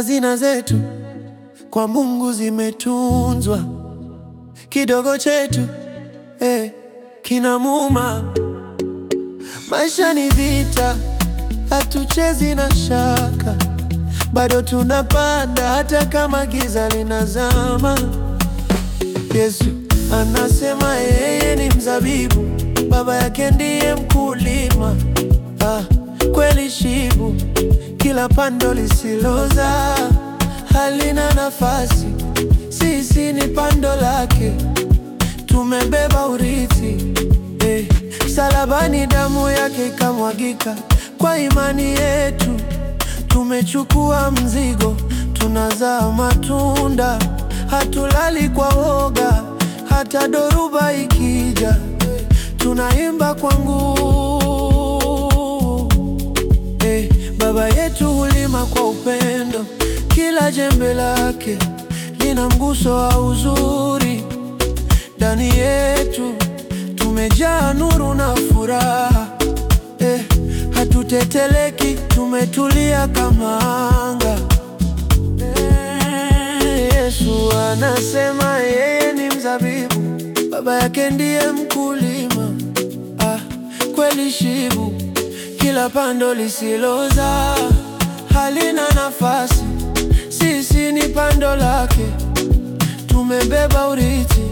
hazina zetu kwa Mungu zimetunzwa, kidogo chetu eh, kinamuuma. Maisha ni vita, hatuchezi na shaka, bado tunapanda hata kama giza linazama. Yesu anasema yeye ni mzabibu, baba yake ndiye mkulima. Ah, kweli shibu, kila pando lisiloza halina nafasi. Sisi ni pando lake, tumebeba urithi eh. Msalabani damu yake ikamwagika, kwa imani yetu tumechukua mzigo, tunazaa matunda, hatulali kwa woga, hata dhoruba ikija, tunaimba kwa nguvu eh. Baba yetu hulima kwa upendo, kila jembe lake lina mguso wa uzuri. Ndani yetu tumejaa nuru na furaha eh, hatuteteleki, tumetulia kama anga eh, Yesu anasema yeye ni mzabibu, baba yake ndiye mkulima. Ah, kweli shibu, kila pando lisiloza halina nafasi. Sisi ni pando lake, tumebeba urithi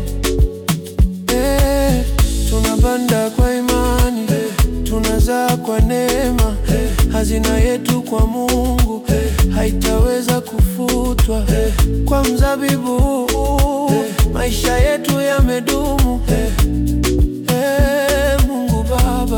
Eh, tunapanda kwa imani eh, tunazaa kwa neema eh, hazina yetu kwa Mungu eh, haitaweza kufutwa eh, kwa mzabibu eh, maisha yetu yamedumu eh, eh,